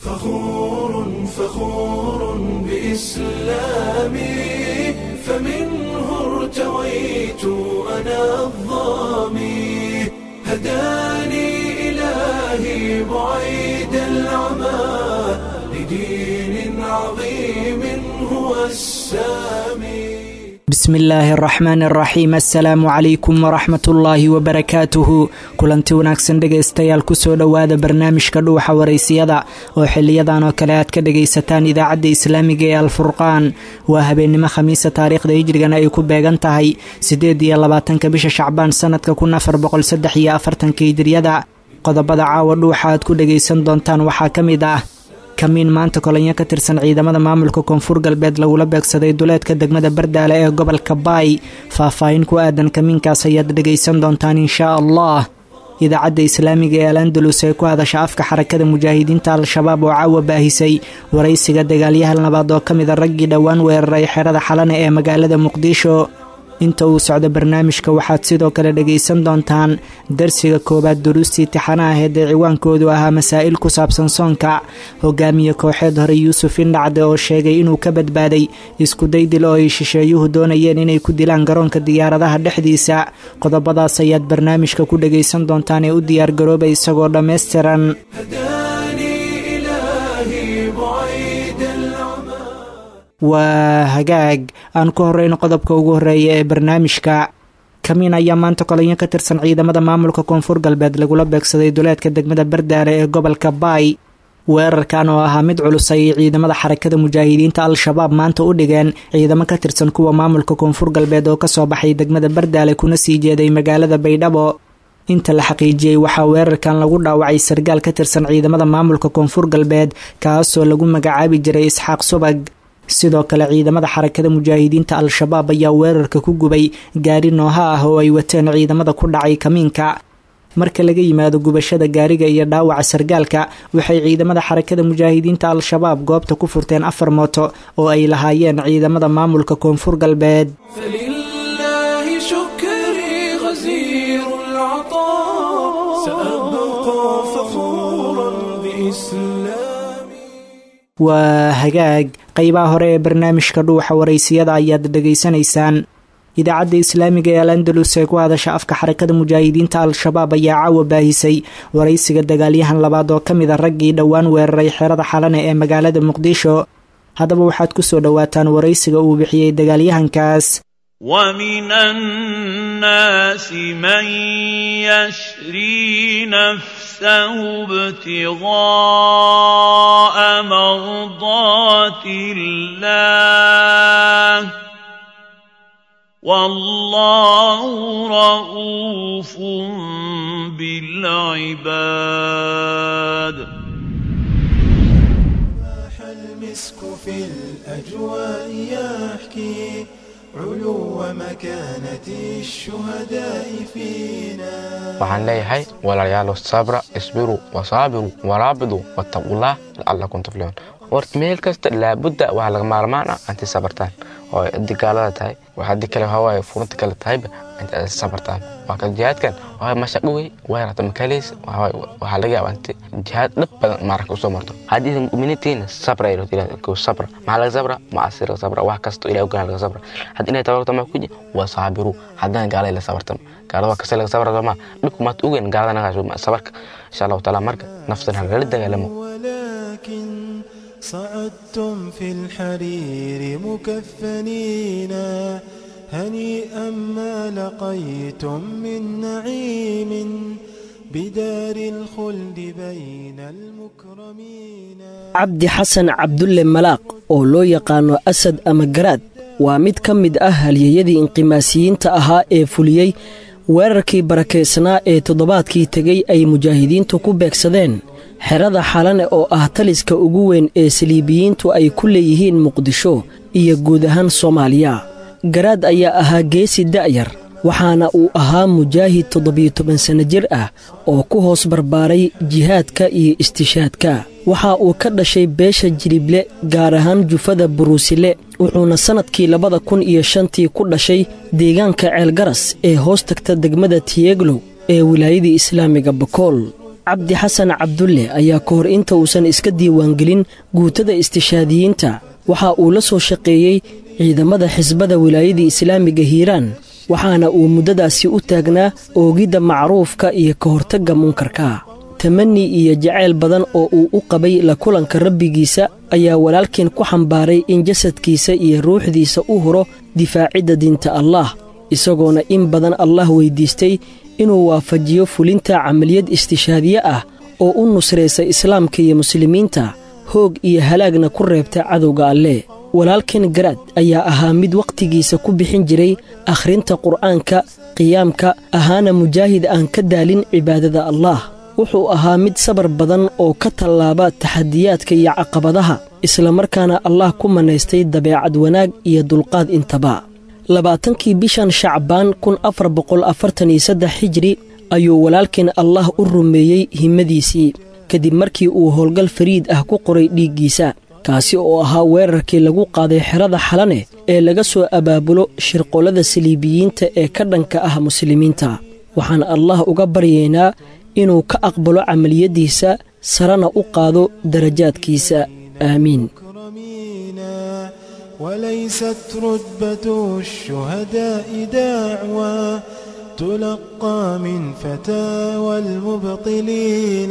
فخور فخور بإسلامي فمنه ارتويت أنا الظامي هداني إلهي بعيد العمى لدين عظيم هو السامي bismi illaahi araxmaan araxiim assalaamu calaykum waraxmat ullaahi wabarakaatuhu kulanti wanaagsan dhegaystayaal kusoo dhowaada barnaamijka dhuuxa waraysiyada oo xiliyadan oo kale aad ka dhagaysataan idaacadda islaamiga ee alfurqaan waa habeennimo khamiisa taariikhda hijrigana ay ku beegan tahay siddeed iyo labaatanka bisha shacbaan sanadka kun afar boqol saddex iyo afartanka hijriyada qodobada caawa dhuuxa aad ku dhagaysan doontaan waxaa ka mid ah kamiin maanta kolanyo ka tirsan ciidamada maamulka koonfur galbeed lagula beegsaday duleedka degmada bardaale ee gobolka baay faahfaahin ku aadan kamiinkaas ayaad dhegaysan doontaan inshaa allah idaacadda islaamiga ee al andalus ee ku hadasha afka xarakada mujaahidiinta al-shabaab oo caawa baahisay waraysiga dagaalyahan labaad oo ka mida raggii dhowaan weeraray xerada xalane ee magaalada muqdisho inta uu socdo barnaamijka waxaad sidoo kale dhagaysan doontaan darsiga koowaad duruustii tixana aheed ee ciwaankoodu ahaa masaa'il ku saabsan soonka hogaamiye kooxeed hore yuusuf indhacde oo sheegay inuu ka badbaaday iskuday dil oo ay shisheeyuhu doonayeen inay ku dilaan garoonka diyaaradaha dhexdiisa qodobadaas ayaad barnaamijka ku dhagaysan doontaan ee u diyaargarooba isagoo dhammaystiran waa hagaag aan ku horeyno qodobka ugu horeeya ee barnaamijka kamiin ayaa maanta kolanyo ka tirsan ciidamada maamulka koonfur galbeed lagula beegsaday duleedka degmada bardaale ee gobolka baay weerarkan oo ahaa mid culus ayay ciidamada xarakada mujaahidiinta al-shabaab maanta u dhigeen ciidamo ka tirsan kuwa maamulka koonfur galbeed oo kasoo baxay degmada bardaale kuna sii jeeday magaalada baydhabo inta la xaqiijiyey waxaa weerarkan lagu dhaawacay sargaal ka tirsan ciidamada maamulka koonfur galbeed kaasoo lagu magacaabi jiray isxaaq subag sidoo kale ciidamada xarakada mujaahidiinta al-shabaab ayaa weerarka ku gubay gaari nooha ah oo ay wateen ciidamada ku dhacay kamiinka marka laga yimaado gubashada gaariga iyo dhaawaca sargaalka waxay ciidamada xarakada mujaahidiinta al-shabaab goobta ku furteen afar mooto oo ay lahaayeen ciidamada maamulka koonfur galbeed فلله شكري غزير العطاء سأبقى فخورا بإسلامي waa hagaag qeybaha hore ee barnaamijka dhuuxa waraysiyada ayaad dhegaysanaysaan idaacadda islaamiga ee al andalus ee ku hadasha afka xarakada mujaahidiinta al-shabaab ayaa caawa baahisay waraysiga dagaalyahan labaad oo ka mid a raggii dhowaan weeraray xerada xalane ee magaalada muqdisho haddaba waxaad ku soo dhowaataan waraysiga uu bixiyey dagaalyahankaas ومن الناس من يشري نفسه ابتغاء مرضات الله والله رؤوف بالعباد فاح المسك في الأجواء يحكي علو مكانة الشهداء فينا waxaan leeyahay walaalayaalo sabra isbiruu wasaabiru waraabidu wattaqullah lacallakum tuflixuun horta meel kasta laabudda waxaa laga maarmaan ah inti sabartaan oo haddii gaalada tahay wax haddii kale hawaaye furunta kale tahayba inta ay sabartaan waa kan jihaadkan waa mashaqo wey way rata makaleys waxaa laga yaabaa inti jihaad dhab badan maaraka usoo marto haddii muminiintiina sabra ay rabto sabra maxaa laga sabra macasi laga sabra wax kasto ilahi ogaan laga sabra haddii inay tabarto ma kuji waa saabiru haddana gaalada la sabartama gaalada waa kasta laga sabra sooma dhibku maad ogeyn gaalada nagaa sabarka insha allahu taala marka naftan halala dagaalamo ولكن صعدتم في الحرير مكفنين هنيئا ما لقيتم من نعيم بدار الخلد بين المكرمين cabdi xasan cabdulle malaaq oo loo yaqaano asad ama garaad waa mid ka mid ah halyeyadii inqimaasiyiinta ahaa ee fuliyey weerarkii barakaysnaa ee toddobaadkii tegey ay mujaahidiintu ku beegsadeen xerada xalane oo ah taliska ugu weyn ee saliibiyiintu ay ku leeyihiin muqdisho iyo guud ahaan soomaaliya garaad ayaa ahaa geesi da'yar waxaana uu ahaa mujaahid toddobiyo toban sanno jir ah oo ku hoos barbaaray jihaadka iyo istishaadka waxa uu ka dhashay beesha jilible gaar ahaan jufada buruusile wuxuuna sannadkii labada kun iyo shantii ku dhashay deegaanka ceelgaras ee hoos tagta degmada tiyeglow ee wilaayadii islaamiga bakool cabdi xasan cabdulle ayaa ka hor inta uusan iska diiwaangelin guutada istishaadiyiinta waxa uu la soo shaqeeyey ciidamada xisbada wilaayadii islaamiga hiiraan waxaana uu muddadaasi u taagnaa oogidda macruufka iyo ka hortagga munkarka tamani iyo jacayl badan oo uu u qabay la kulanka rabbigiisa ayaa walaalkeen ku xambaaray in jasadkiisa iyo ruuxdiisa u huro difaacidda diinta allaah isagoona in badan allah weyddiistay inuu waafajiyo fulinta camaliyad istishaadiye ah oo u nusraysa islaamka iyo muslimiinta hoog iyo halaagna ku reebta cadowga alle walaalkeen garaad ayaa ahaa mid wakhtigiisa ku bixin jiray akhrinta qur'aanka qiyaamka ahaana mujaahid aan ka daalin cibaadada allaah wuxuu ahaa mid sabar badan oo ka tallaaba taxadiyaadka iyo caqabadaha islamarkaana allah ku manaystay dabeecad wanaag iyo dulqaad intaba labaatankii bishan shacbaan kun afar boqol afartan iyo saddex xijri ayuu walaalkeen allah u rumeeyey himmadiisii kadib markii uu howlgal fariid ah ku qoray dhiiggiisa kaasi oo ahaa weerarkii lagu qaaday xerada xalane ee laga soo abaabulo shirqollada saliibiyiinta ee ka dhanka ah muslimiinta waxaan allah uga baryaynaa inuu ka aqbalo camaliyaddiisa sarena u qaado darajaadkiisa aamiin وليست رتبة الشهداء دعوى تلقى من فتاوى المبطلين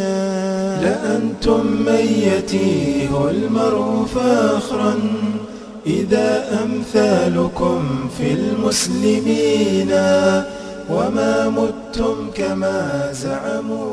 لأنتم من يتيه المرء فاخرا إذا أمثالكم في المسلمين وما متم كما زعموا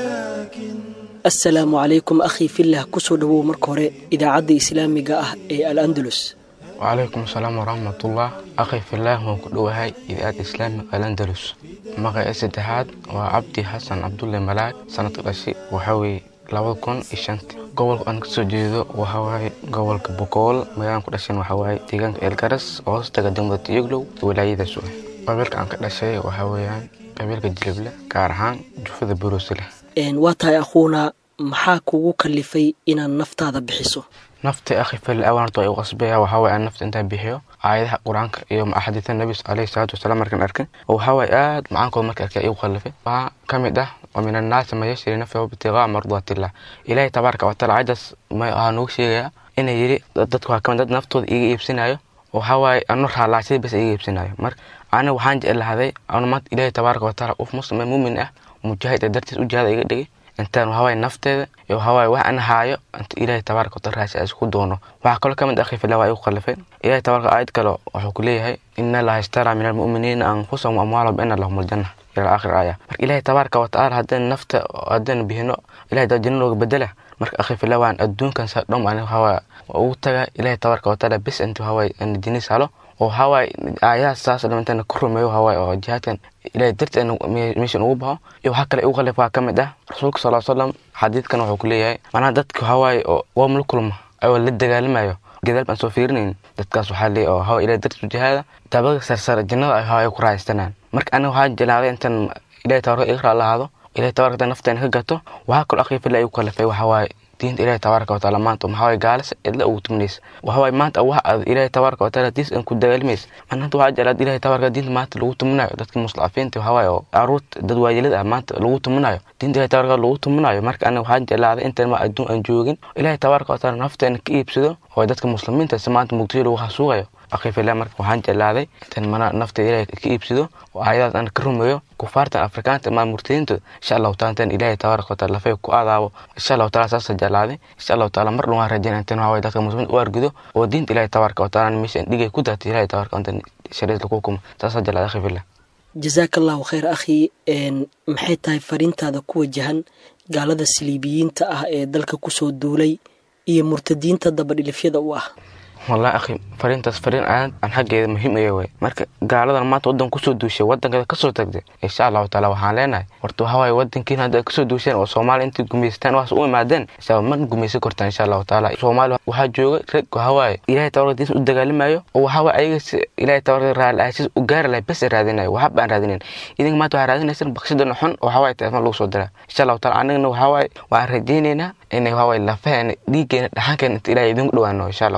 ولكن assalaamu calaykum akhii fillah ku soo dhowow marka hore idaacadda islaamiga ah ee al andalus wacalaykum asalaam waraxmatullah akhi fillaah waan ku dhowahay idaacadda islaamiga alandalus magaca saddexaad waa cabdi xasan cabdulle malaag sanadka dhashi waxaa weeye labada kun iyo shanta gobolka aan kasoo jeedo waxaa waaye gobolka bokool magaalaan ku dhashan waxaa waaye deegaanka eelgaras oo hoos taga degmada tiyoglow wilaayadaas u ah qabiilka aan ka dhashay waxaa weeyaan qabiilka jilible gaar ahaan jufada buruusile waa tahay akhuuna maxaa kugu kallifay inaad naftaada bixiso nafta akhi fil awaanto ay u qasbaya waxaa waye aan nafta intaan bixiyo aayadaha qur-aanka iyo axaadiita nabi alayhi salaatu wasalaam markaan arkin oo waxaa waye aad macaankooda marka arkay igu khallifay waxaa ka mid ah wa min annaasi man yashri nafsahu ibtigaa mardaatillah ilaahay tabaaraka wataala cadaas waxaa noogu sheegayaa inay yidhi dadku waa kamid dad naftooda iga iibsinayo waxaa waaye ano raalaashada bas iga iibsinayo marka aniga waxaan jeclahaday anu maanta ilaahay tabaaraka wataala qof muslim muumin ah mujaahid ee dartiis u jihada iga dhigay intaan waxawaaye nafteeda iyo waxawaaye wax an haayo inta ilaahay tabaaraka wataala raasi aan isku doono waxaa kaloo ka mid akhi fillah waa igu khallifay ilaahay tabaaraka aayad kale wuxuu ku leeyahay ina allaha ishtara min almu'miniina anfusahum amwaalahum bianna lahum aljanna ila aakhir aaya marka ilaahay tabaaraka watacaala haddaan nafta haddaan bihino ilahay daa janna nooga bedela marka akhi fillah waan adduunkan saa dhom ani waxawaaye waa ugu taga ilaahay tabaaraka wataala bis inta waxawaaye ana dinis halo oo waxawaaye aayaha saas dham intaan ku rumeeyo waxawaaye oo jihaadkan ilahay darti meeshan ugu baxo iyo waxaa kale igu khallif waa ka mid ah rasuulka sal slam xadiidkan wuxuu ku leeyahay macnaha dadka waxawaaye oo waam la kulma ayoo la dagaalamayo gadaal baan soo fiirinayn dadkaas waxaa leeyahay oo hawa ilahay darti jihaada dabaga sarsare jannada ay hawa ay ku raaystanaan marka aniga waxaa jelaaday intaan ilahay tabaraka iga raalahaado ilahay tabaraka nafteena ka gato waxaa kaloo akhi fila igu khallifay waxawaaye diinta ilaahay tabaaraka wataala maanta maxaa gaalas cidla ugu tuminaysa waxawaaye maanta wax aad ilaahay tabaaraka wataala diis aan ku dagaalmaysa maanta waxaa jeclaad ilaahay tabaaraka diinta maanta lagu tuminayo dadka muslaafiinta waxawaaye oo caruurta dad waayelada ah maanta lagu tuminayo diinta ilaahay tabaaraka lagu tuminayo marka aniga waxaa jeclaaday intaan ma adduun aan joogin ilaahay tabaaraka wataala nafteena ka iibsado oo dadka muslimiinta si maanta muqdisho lagu hasuuqayo akhi fillah marka waxaan jeclaaday intaan mana nafta ilaahay ka iibsado oo aayadaas aan ka rumeeyo kufaartan afrikaanta maa murtadiintood insha allahu taala intaan ilaahay tabaaraka wataala lafay ku adaabo insha allahu taala saasa jeclaaday insha allahu taala mar dhan waan rajaynaa intaan waxaway dadka muslimiinta u argido oo diinta ilaahay tabaaraka wataala meeshaan dhigay ku daatay ilaahay tabaaraka intaan shariis lagu hukumo saasa jeclaaday akhi fillah jasaaka allahu khayr akhii maxay tahay fariintaada ku wajahan gaalada saliibiyiinta ah ee dalka kusoo duulay iyo murtadiinta dabadhilifyada u ah wallahi akhi fariintaas fariin aad aan xaggeeda muhiim aya waay marka gaaladan maanta waddan kusoo duushay waddankeeda kasoo tagtay insha allahu taala waxaan leenahay horta waxaa waaye waddankiina hadda kasoo duusheen oo soomaaliya intay gumaystaan waxaas u imaadeen insha ma gumaysan kortaan insha allahu taala soomaaliya waxaa jooga rag waxaa waaye ilaahay tabarka diinta u dagaalamayo oo waxaa waaye ayaga si ilaahay tabarka raali ahashis u gaari lahay bes raadinayo waxba baan raadinayn idinka maanta waxaa raadinaysaan bakshidana xun oo waxaa waaye telefoon lagu soo diraa insha allahu taala anagana waxaa waaye waan rajaynaynaa inay waxaa waaye lafaheena dhiiggeena dhaxankeena inta ilaahay idinku dhawaano insha allahu taala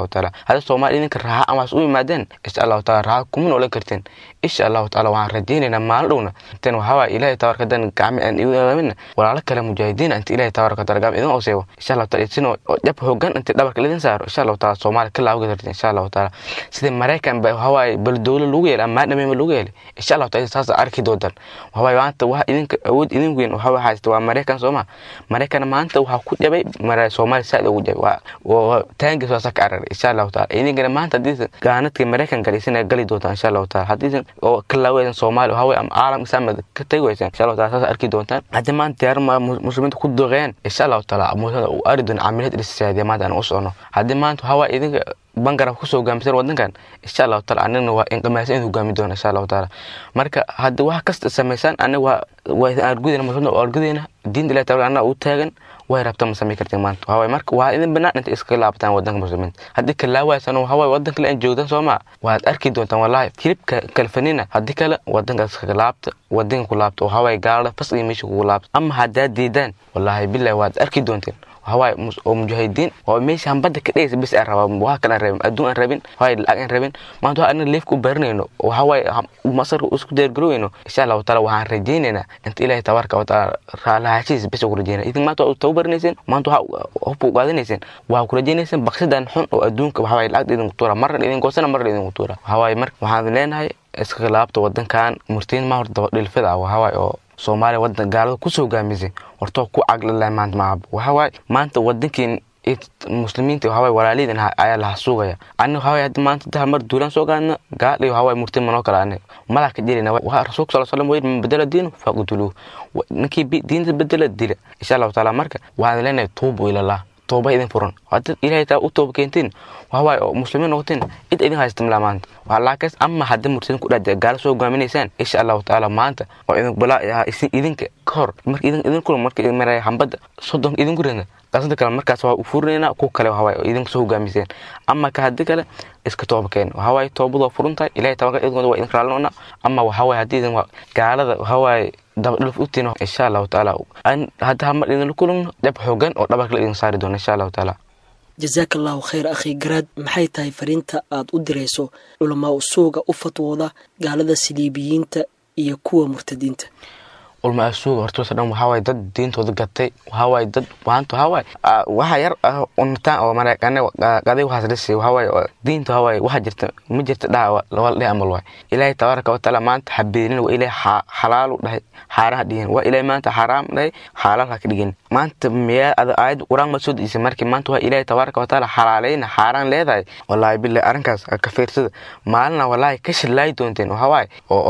hadda soomaali idinka raaxa amaas u yimaadeen insha allahu taala raaxa kuma noolan karteen insha allahu taala waxaan rajaynaynaa maalin dhowna inteen waxawaa ilaahay tabaraka dan gacmi aan iamina walaalo kale mujaahidiin inta ilaahay tabaraka taala gacmi idin ooseeyo insha allahu taala isin jab hoogan inta dhabarka lidin saaro insha allahu taala soomaali ka laawga karteen insha allahu taala sida maraykan ba waxawaaye baldowlo lagu yeelay ama maadhameema lagu yeelay insha allahu taala saas arki doontaan waxawaaye maanta waxa idinka awood idin weyn waxa haysta waa maraykan sooma maraykan maanta waxaa ku jabay soomaali saaid ugu jabay taangis waa saka araray insha allahu taala idinkana maanta haddii gaanadka maraykan galaysana gali doontaan insha allahu taala haddii oo ka laaweysan soomaali waxawaaye ama caalam islaamad ka tagi weysaan insha allahu taala saas arki doontaan haddii maanta diyaarma muslimiinta ku doqeeyaan insha allahu taala muusada uu ari doona camilaad irsisaadiya maanta aan u socono haddii maanta waxawaaye idinka bangaraf kusoo hogaamisan wadankan insha allahu taala anigna waa inqimaasa in hogaami doona insha allahu taala marka haddii wax kasta samaysaan aniga waa waa idin argudayna muslimiinta oo argudayna diinta ilahi taala annaga u taagan way rabta ma samayn kartiin maanta waxawaaye marka waa idin banaan inta iskaga laabtaan wadanka muslimiinta haddii kalaawaaysan waxawaaye wadan kale aan joogdan sooma waad arki doontaan wallahi hilibka kalfanina haddii kale wadanka iskaga laabta wadanka ku laabta waxawaaye gaalada fas iyo meesha kugu laabta ama haddaad diidaan wallahi billahi waad arki doonteen waxawaaye oo mujaahidiin oo meeshaan badda ka dhegaysa bis aan rabaa wax kale aan rabin adduun aan rabin waxawaaye lacag aan rabin maanta waxa anaga leefka u baranayno waxawaaye masarka isku diyaargaroweyno insha allahu taala waxaan rajaynaynaa inta ilaahay tabaaraka wa taala raalahaashiisa bis ku rajaynaa idin maanta waa tabu baranayseen maanta waxa hubka u qaadanayseen waxaa ku rajaynayseen baksadan xun oo adduunka waxawaaye lacagta idinku tuura marna idin goosana marna idinku tuura waxawaaye marka waxaan leenahay iska khilaafta wadankan murtiin ma horta dhilfida ah waxawaaye oo soomaaliya wadan gaalada kusoo hogaamisay hortoo ku caglala maanta maaba waxawaaye maanta wadankiin muslimiinta waxawaaye walaalihiin ayaa laha sugaya ani waxawaaye hadda maanta daha mar duulaan soo gaadna gaal iyo waxawaaye murtiin manoo kala aniga madaa ka jirina waa rasuulka sal slam wayir man bedela diinu faqtuluuh ninkii diinta bedela dila insha allahu taala marka waxaan leenahay tuubu ilallah tooba idin furan hadad ilahay taa u tooba keentiin waxawaaye oo muslimiin noqoteen cid idin haysta malaa maanta waxaa laakas ama hadda murtidin ku dhaada gaala soo hogaaminaysaan insha allahu tacaala maanta oo idin balaa idinka ka hor marka idin idin kula marka idin maraya hambadda soddon idinku ridna qasanta kale markaas waa u furinaynaa ku kale waxawaaye oo idinka soo hogaamiseen ama ka haddi kale iska tooba keen waxawaaye toobadu waa furan tahay ilahay tabaga idinkoda waa idin raalinoona ama waxawaaye haddii idin gaalada waxawaaye dabadhulf utiin insha allahu tacaala hadda hamar idinla kulano dhab xoogan oo dhabarka la idin saari doona insha allahu tacaala jasaaka allahu khayr akhi garaad maxay tahay fariinta aad u dirayso culamaa usuuga u fatwooda gaalada siliibiyiinta iyo kuwa murtadiinta ulma asuuga hortoosa dhan waxawaaye dad diintooda gatay waxawaaye dad maanta waxawaaye waxa yar unitaan oo mareekane qaday waxaas dhisi waxawaaye diinta waxawaaye waxa jirta ma jirta dhaha wala dheh amal waay ilaahay tabaaraka watacaala maanta habeelin waa ilaahay xalaalu dhahay xaaraha dhigin waa ilaahay maanta xaraam dhahay xalaalha ka dhigin maanta miyaa ada aayad quraan ma soo dejisay markii maanta waa ilaahay tabaaraka watacaala xalaaleyna xaaraan leedahay wallaahi billahi arrinkaas ka fiirsada maalina wallaahi ka shillaayi doonteen waxawaaye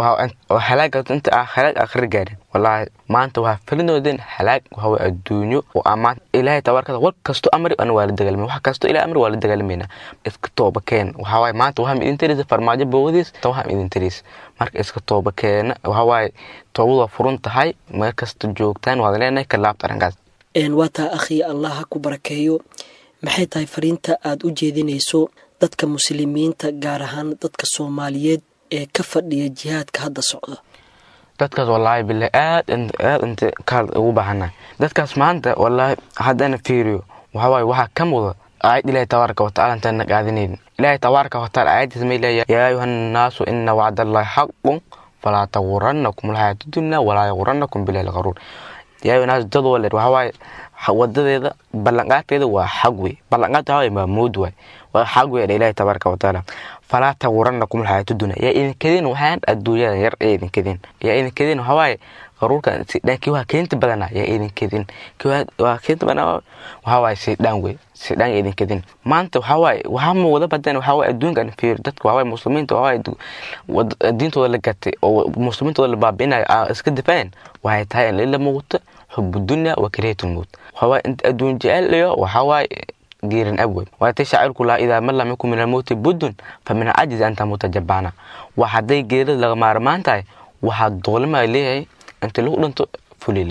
oo halaaga inta ah halaag akhri gaadhin wallaahi maanta waxaa felinoodeen halaag waxawa adduunyo oo amaan ilaahay tabaarkada war kasto amri ana waa la dagaalmay wax kasto ilahay amri waa la dagaalmayna iska tooba keen waxawaaye maanta waxaa idin taraysa farmaajo boogadiis ta waxaa idin taraysa marka iska tooba keena waxawaaye toobadu waa furan tahay meel kasta joogtaan waad leenahay ka laabta arrinkaas waa taa akhi allah ha ku barakeeyo maxay tahay fariinta aad u jeedinayso dadka muslimiinta gaar ahaan dadka soomaaliyeed ee ka fadhiya jihaadka hadda socda dadkaas wallaahi bilahi aad aad inta kaal ugu baahannahay dadkaas maanta wallaahi haddana fiiriyo waxawaaye waxaa ka muda aayad ilaahi tabaaraka watacaala intaan na qaadinaynin ilaahi tabaaraka watacaala aayaddiisa may leeyahay yaa ayuha nnaasu ina wacdallahi xaqun falaa tagurannakum alxayaatu dunya walaa yagurannakum bilahi lqaruur yaa ayuha naasu dad waleer waxawaaye wadadeeda ballanqaadkeeda waa xag wey ballanqaadka waxawaaye waa mood waay waa xag wey ilaahi tabaaraka watacaala falaa tagurannakum alxayaatu dunya yaa idinkadeen waxaan adduunyada yar ee idinkadeen yaa idinkadeen waxawaaye qaruurka sidhaankii waa keenta badana yaa idinkadeen waa keenta badana waxawaaye sidhaan wey sidhaan yaa idinkadeen maanta waxawaaye waxaa muuqda badan waxawaaye adduunkan fiir dadka waxawaaye muslimiinta waxawaaye diintooda la gatay oo muslimiintooda la baabi'inayo iska difaaceen waxay tahay in lila muuqato xubu dunya wa karihatu lmowt waxawaaye inta adduun jecel iyo waxawaaye geerin abwey waatay shaacirku lahaa idaa man lam yakun min almowti buddun fa min alcajizi anta mutajabbaana waa hadday geerida laga maarmaan tahay waxaa doolima leeyahay inta lagu dhinto fulilimo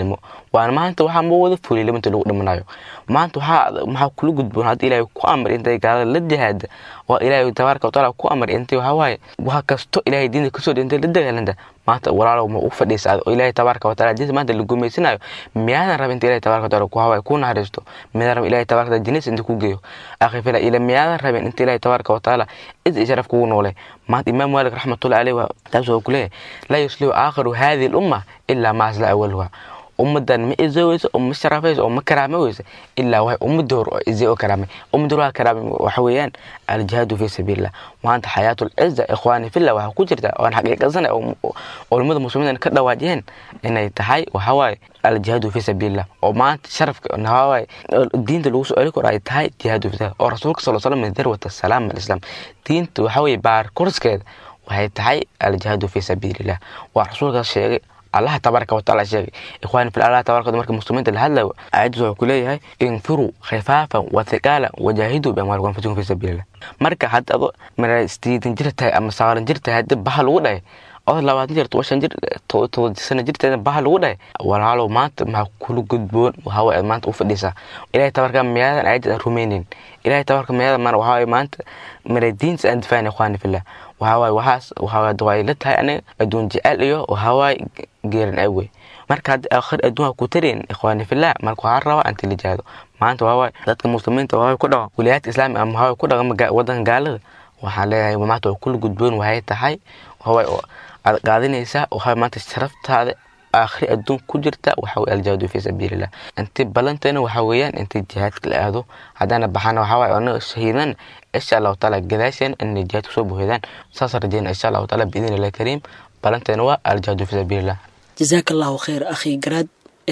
waana maanta waxaa ma wada fuliyay liminta lagu dhimanayo maanta waxaa maxaa kula gudboon hadda ilaahay ku amar intay gaalada la jihaada oo ilaahay tabaaraka watacaala ku amar intay waxaa waaye wax kasto ilaahay diinta kasoo dhintay la dagaalanta maanta walaalow ma u fadhiisa oo ilaahay tabaaraka watacaala diinta maanta la gumaysanayo miyaadan raba inta ilaahay tabaaraka watacaala ku hawaayo ku naxariisto miyaadan raba ilaahay tabaaraka watacaala jannadiisa inta ku geeyo akhi fila ila miyaadan rabin inta ilaahay tabaaraka watacaala cid iyo sharaf kugu noole maanta imaam maalik raxmatullahi caleyh taas waa ku leeyahay laa yuslihu aakhiru hadihi lumma ilaa maa asla awaluha ummadan ma izoweyso oo ma sharafayso oo ma karaamoweyso ilaa waxay ummadii hore oo izay oo karaamay ummadii hore karaamay waxa weeyaan aljihaadu fi sabiilillah maanta xayaatul ciza ikhwaani fillah waxaa ku jirta oon xaqiiqasanay oo culimmada muslimiin ka dhawaajiyeen inay tahay waxa waaye aljihaadu fi sabiilillah oo maanta sharafka waxa waaye diinta lagu soo celi karo ay tahay jihaadu fi oo rasuulka sal slam min darwata salaam alislaam diinta waxa weeye baar korskeeda waxay tahay aljihaadu fi sabiilillah waa rasuulkaas sheegay allaha tabaaraka watacaala sheegay ikhwaani fil allah tabaaraka marka muslimiinta la hadlayo aayaddiis wuxuu ku leeyahay infiruu khifaafan wa thiqaalan wajaahiduu biamwaalikum anfusikum fi sabiilillah marka hadda ado mara sideetan jir tahay ama sagalan jir tahay hadda baha lagu dhahay oo labaatan jir toban shan jir toban sano jirteeda baha lagu dhahay walaalow maanta maxaa kula gudboon waxaa aad maanta u fadhiisaa ilahay tabaarka miyaadan aayadda aan rumaynin ilahay tabaarka miyaadan maana waxaa maanta mara diinta aan difaacin ikhwaani fillah waxawaaye waxaas waxaa waa la tahay aniga adduun jecel iyo waxawaaye geeran awey marka hadda aakhir adduunka ku tarayn ikhwaani fillah marka waxaa rabaa inta la jihado maanta waxawaaye dadka muslimiinta waxawaaye ku dhaqa wilayaadka islaami ama waxawaaye ku dhaqa wadanka gaalada waxaan leeyahay maanta waa kula gudboon waxay tahay waxawaaye aad qaadinaysaa waxaa maanta sharaftaada aakhri adduun ku jirta waxa weye aljihaadu fi sabiilillah intii ballantayna waxa weeyaan intii jihaadka la aado haddaana baxana waxaa waaye anaga shahiidan insha allahu taala gadaasheen inay jihaad kusoo buuxdaan saas rajeyna insha allahu taala biidni illahi kariim ballantayna waa aljihaadu fi sabiilillah jasaaka allahu khayr akhi garaad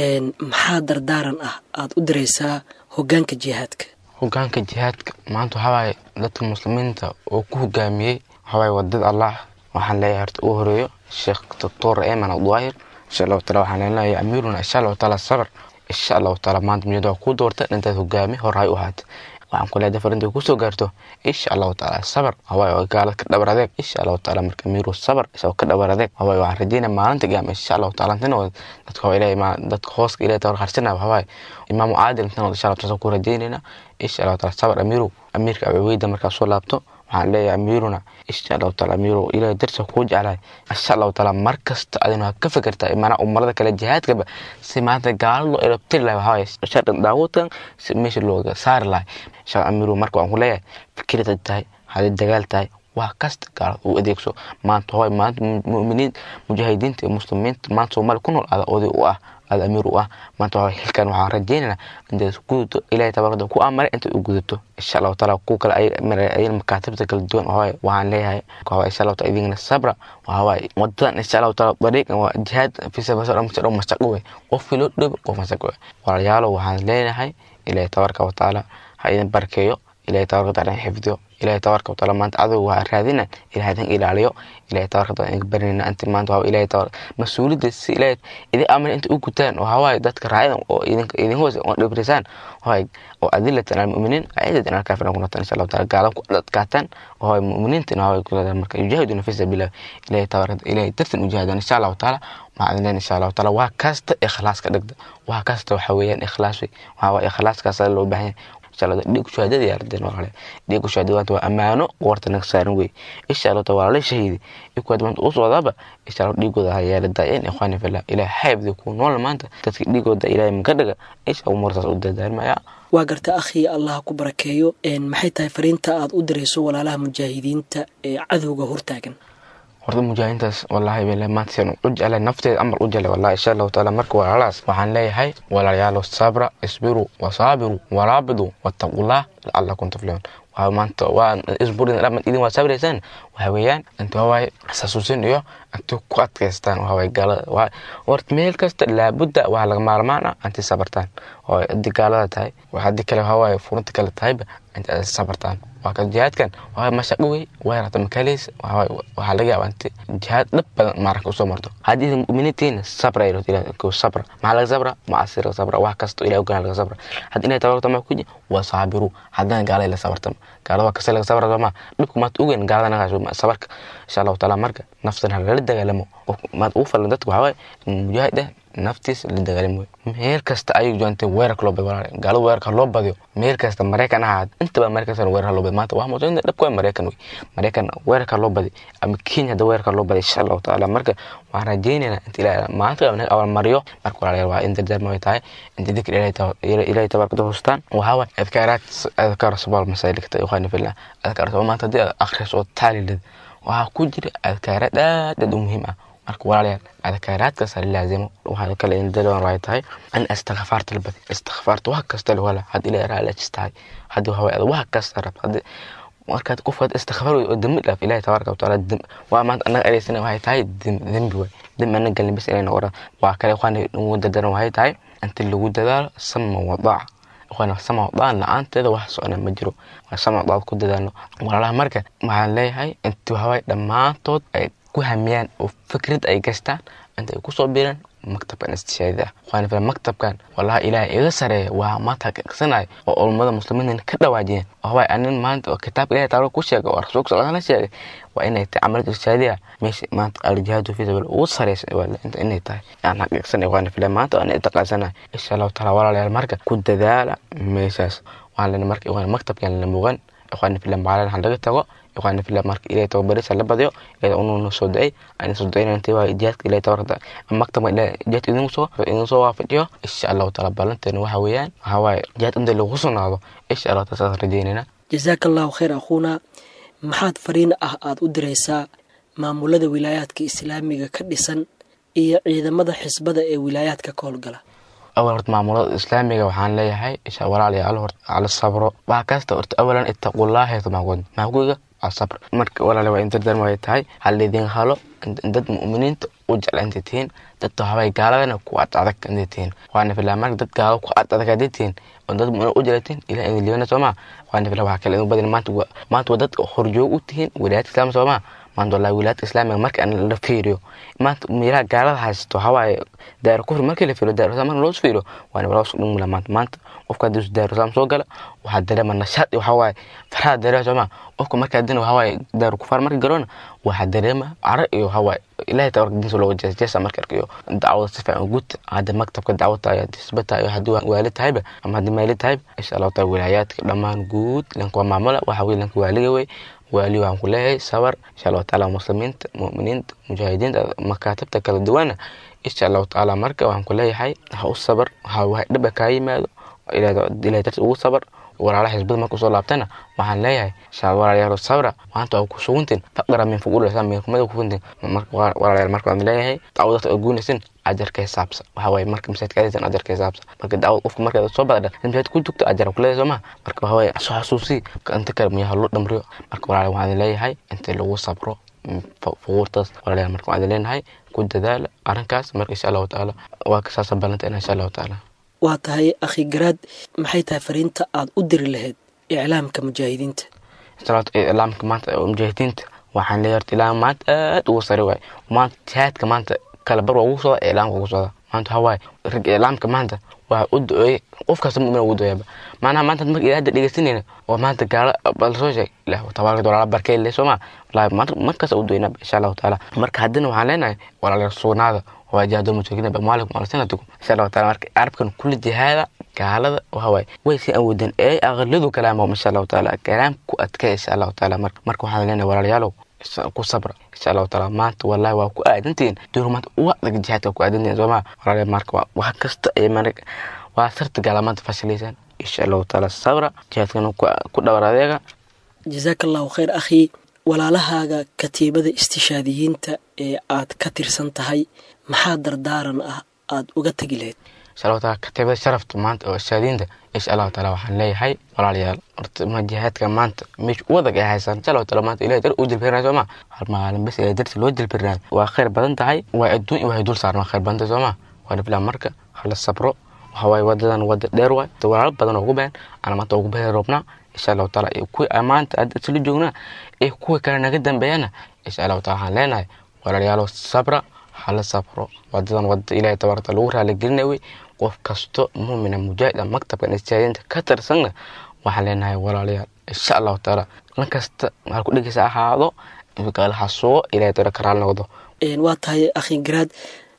maxaa dardaaran ah aada u diraysaa hogaanka jihaadka hogaanka jihaadka maanta waxaa waaye dadka muslimiinta oo ku hogaamiyey waxaa waaye wadada allah waxaan leeyahay horta uu horeeyo sheekh doctor eman abduahir insha allahu taala waxaan leenahay amiiruna insha allahu taala sabr insha allahu taala maanta miyada waa kuu doorta intaad hogaami horay u ahaata waxaan ku leedahay farinta kusoo gaarto insha allahu taala sabr hawaaye oo gaalad ka dhabar adeeg insha allahu taala marka amiiru sabr isagoo ka dhabar adeeg hawaaye waxaan rajeynaya maalinta gaama insha allahu taala intana dadka waa ilaahay dadka hooska ilaahay tawar harsanaya hawaaye imaamu caadil intana insha allahu taala ku rajeynayna insha allahu taala sabr amiiru amiirka abaweyda markaa soo laabto waxaan leeyahay amiiruna insha allahu taala amiiru ilahay darsa kuu jeclahay insha allahu taala mar kasta adina ka fikirtaa maanaa umarada kale jihaadkaba si maanta gaalo loo erabtiri lahay waxaa waaye shardan daawudkan si meesha looga saari lahay insha amiiru marka waan ku leeyahay fikirad tahay haddii dagaal tahay wax kasta gaalada u adeegso maanta waxaa maanta mu'miniin mujaahidiinta iyo muslimiinta maanta soomaaliya ku nool ada oday u ah aada amiir u ah maanta waa xilkan waxaan rajeynaynaa intaad gudato ilahay tabaarada ku amaray intaad u gudato insha allahu taala ku kale ay makaatibta kala duwan waxawaaye waxaan leeyahay waxawaa insha allahu taala idinkana sabra waxawaaye wadadan insha allahu taala dariiqan waa jihaad fisabasdhan mashaqo wey qofkii loo dhoobi qof mashaqo wey walaalayaalo waxaan leenahay ilahay tabaaraka watacaala ha idin barkeeyo ilahay tabaaraka wataala xifdiyo ilahay tabaaraka wataala maanta adow waa raadina ilahay idin ilaaliyo ilahay tabaaraka wataala idinka barinayna inta maanta waa ilahay tabaaraka mas-uuliyadda si ilahay idin amrin inta u gutaan oo hawaaye dadka raacidan oo idinka idin hoos oo dhibrisaan hawaaye oo adilatan almu'miniin acidadan alkaafirin ku noqotaan insha allahu taala gaalan ku adkaataan oo hawaaye mu'miniintina hawaaye ku leedahay marka yujaahiduna fi sabiilillah ilahay tabaaraka ilahay dartan ujihaadaan insha allahu taala waxaan idin insha allahu taala waa kasta ikhlaas ka dhigda waa kasta waxa weeyaan ikhlaas wey waxaa waaye ikhlaaskaas loo baahan yahay dhiig shahaadada yaaladeen walaale dhiig shahaadada waa ammaano goorta naga saaran wey insha allah ta walaale shahiidi ikuwaad maanta u socdaaba insha allah dhiigooda ha yaaladaayeen ikhwaani fillah ilaah xaybdi ku nool maanta dadka dhiigooda ilaahay maka dhiga insha allah umurtaas u dadaarmaya waa garta akhi allah ku barakeeyo maxay tahay fariinta aad u dirayso walaalaha mujaahidiinta ee cadowga hortaagan horta mujaahidiintaas wallaahi bale maanta sian u jeclay nafteeda amar u jeclay wallahi insha allahu taala marka walaalahaas waxaan leeyahay walaalayaalo sabra isbiruu wasaabiru waraabidu wattaqullah lacallakum tuflixuun waxaa maanta waa isburin dhaman idin waa sabraysaan waxa weeyaan inta waawaye xasuusin iyo inta ku adkaystaan waxa waaye gaalada waa horta meel kasta laabudda waxaa laga maarmaan ah inta sabartaan oo haddii gaalada tahay haddii kale waxa waaye furunta kale tahayba inta aad sabartaan waa kan jihaadkan waa mashaqo wey way rata makaleys waxaa laga yaabaa inta jihaad dhab badan maaranka usoo marto haddii muminiintiina sabra ay rabto sabra maxaa laga sabra macasi laga sabra wax kasta ilahi ogaan laga sabra haddii inay tabarta ma kuji waa saabiru haddana gaalada la sabartama gaalada waa kasta laga sabra ma dhibku maad ogeyn gaalada nagaa sabarka insha allahu taala marka naftan halala dagaalamo maad ugu falan dadka waxaa waaye mujaahid ah naftiisa la dagaalami wey meel kasta ayay joontay weerarka loo badiyo walaalayaal gaalada weerarka loo badiyo meel kasta maraykan ahaad intaba maraykan kasta weerarka loo badiyo maanta waa muujinta dhabka waa maraykan wey maraykan weerarka loo badiyo ama kenya hadda weerarka loo badiyo insha allahu tacaala marka waxaan rajaynaynaa inta ilaahay maanta naga abaalmariyo marka walaalayaal waa in dardaarma ay tahay inta dikr ilaahay tabaaraka hustaan waxaa waay adkaaraad adkaar sabaal masaalikta ikhwaani fillah adkaar sabal maanta haddii aad akhriso oo taalilid waxaa ku jira adkaaraad aad aad u muhiim ah marka walaalayaal adkaaraadkaas la laazimo waxaa kale in dalwan ay tahay in istikfaarta la badi istikfaarta wax kasta la wala haddii ilaahay raalaajis tahay haddii waxaa waay wax kasta rabta haddii markaad qofkaad istikfaar oo dembi dhaaf ilaahay tabaaraka watacaala waa maanta annaga adeysana waxay tahay dembi waay dembi annaga galin bis inay noqdaan waa kale ikhwaani ugu dadaran waxay tahay inta lagu dadaalo sama wadaaca ikhwaani sama wadaacan la-aanteeda wax socona ma jiro sama wadaacad ku dadaalno walaalaha marka waxaan leeyahay inti waxawaay dhammaantood ay ku hamiyaan oo fikrad ay gastaan inta ay kusoo biiraan maktabkan istishaadida ah waxaan filan maktabkan wallahi ilaahay iga sareeya waa maanta haqiiqsanayo oo ulummada muslimiinta ka dhawaajiyeen waxawaay anin maanta oo kitaabka ilahay taala ku sheegay oo rasuulka sal la sheegay waa inay tahay camalada istishaadiya meesha maanta aljihaadu fi sabiil ugu sareysa inta inay tahay aan haqiiqsanay waxaan filan maanta aan itaqaasanayo insha allahu taala walaalayaal marka ku dadaala meeshaas waxaan lena marka ikhwaan maktabkan la mugan ikhwaan filan maalin ha laga tago ikhwaan filan marka ilaahay tababarisa la badiyo ilaahay ununa soo da-ay aan soo da-ayna intii waa jihaadka ilaahay tabarata maktabka ilaahay jihaadka idin soo idin soo waafajiyo insha allahu taala ballanteena waxa weeyaan waxaa waaye jihaad inta lagu sugnaado insha allahu taala saas rajeynayna jasaaka allahu khayr akhuuna maxaad fariin ah aada u diraysaa maamulada wilaayaadka islaamiga ka dhisan iyo ciidamada xisbada ee wilaayaadka ka howlgala awal horta maamulada islaamiga waxaan leeyahay insha walaalayaal horta ala sabro wax kasta horta awalan ittaqullaha yatmaquun maakuga waa sabr marka walaala waa in dardarma ay tahay hal idin halo dad mu'miniinta u jecla intay tihiin dadta waxbay gaaladana ku ad adag intay tihiin waana filaa marka dad gaalo ku ad adag hadday tihiin oo dad mu'min u jeclatiin ilaah idin liibana soomaa waana filaa waxaa kale idin badin maanta maanta waa dad horjoog u tihiin wilaayadka islaamka soomaa maanta wallahi wilaayadka islaamiga marka aan la fiiriyo maanta meelaha gaalada haysto hawaaye daaro kufri markii la fiiriyo daaro marka loo fiiriyo waana wala usku dhumula maanta maanta qofka haddii daaro islaam soo gala waxaa dareema nashaad waxaa waaye farxada dareema soomaa qofka marka haddina waxaa waaye daaro kufaar marka garoona waxaa dareema caro iyo waxaa waaye ilaahay tabarka diinta looga jeesa jeesa marka arkayo dacwada si fiican guud hadda maktabka dacwada ayaa disbata iyo haddii waali tahayba ama haddii maali tahayba insha allahu taala wilaayaadka dhammaan guud lanka waa maamula waxaa weye lanka waaliga wey waali waxaan ku leeyahay sabar insha allahu taala muslimiinta mu'miniinta mujaahidiinta makaatibta kala duwana insha allahu tacaala marka waxaan ku leeyahay ha u sabar ha dhiba kaa yimaado ilahay darti ugu sabar walaalaha xisbada marka usoo laabtana waxaan leeyahay insha walaalayaal sabra maanta waa ku suguntin faqra min fuqul islam min kumada ku kuntin marka walaalayaal marka waan leeyahay dacwadata oo guunaysin ajarka xisaabsa waxa waaye marka masaajidka aadaysan ajarka xisaabsa marka dacwad qofka marka soo badadha masaajid ku jugto ajar ku leeyahay sooma marka waxa waaye soo xasuusi inta kale miyaha loo dhamriyo marka walaalayaal waxaan leeyahay inta lagu sabro fuquurtaas walaalayaal marka waxaan leenahay ku dadaala arrinkaas marka insha allahu tacaala waa kasaasa ballanteena insha allahu tacaala waa tahay akhi garaad maxay tahay fariinta aada u diri lahayd iclaamka mujaahidiinta iclaamka maanta mujaahidiinta waxaan leeyahay horta ilaam maanta aad ugu sare waay maanta jihaadka maanta kala bar waa ugu socda iclaamka ugu socda maanta waxaa waaye rag iclaamka maanta waa u do-ooyey qof kasta mu'min ugu do-oyaba maanaha maanta marka ilaa hadda dhegeysanayna oo maanta gaalo bal soo sheeg ilah tabaaraka walaala barkay le sooma wallahi markaas u doynaba insha allahu tacaala marka haddina waxaan leenahay walaalayaal sugnaada waa jihaadul mujaahidiin bamwaalikum alsinatikum insha allahu taala marka carabkan kulli jihaada gaalada waxa waaye way si aan wadan ee aqladu kalaamo insha allahu taala kalaam ku adkay insha allahu taala marka marka waxaan leenahay walaalayaalow ku sabra insha allahu taala maanta wallahi waa ku aadantihiin door maanta uga adag jihaadka ku aadantihiin sooma walaalayaal marka wax kasta ay marka waa sarta gaala maanta fashilaysaan insha allahu taala sabra jihaadkana ku dhawar adeega jasaaka allahu khayr akhi walaalahaaga katiibada istishaadiyiinta ee aad ka tirsan tahay maxaa dardaaran ah aada uga tegi lahayd insha allahu taala katiibada sharafta maanta oo ishaadiinta insha allahu taala waxaan leeyahay walaalayaal horta ma jihaadka maanta meesha u adag ay haysaan insha allahu taala maanta ilahay dar u jilbirnaa sooma hal maalin bes ilahay darti loo jilbirnaa waa khayr badan tahay waa adduun iyo waxay dul saaran waa khayr badan tahay sooma waana filaa marka hala sabro waxa waaye wadadan wada dheer waay walaalo badan oo ugu been ana maanta ugu been roobnaa insha allahu taala iyo kuwii maanta aad isla joognaa iyo kuwii kale naga dambeeyana insha allahu taala waxaan leenahay walaalayaalo sabra hala sabro wadadan wada ilahay tabaarata lagu raaligelinay wey qof kasto muumina mujaahid maktabkan istihaadinta ka tirsanna waxaan leenahay walaalayaal insha allahu taala lan kasta waxaa ku dhegeysa ahaado gaalaha sugo ilahay tabaara ka raali noqdo waa tahay akhi garaad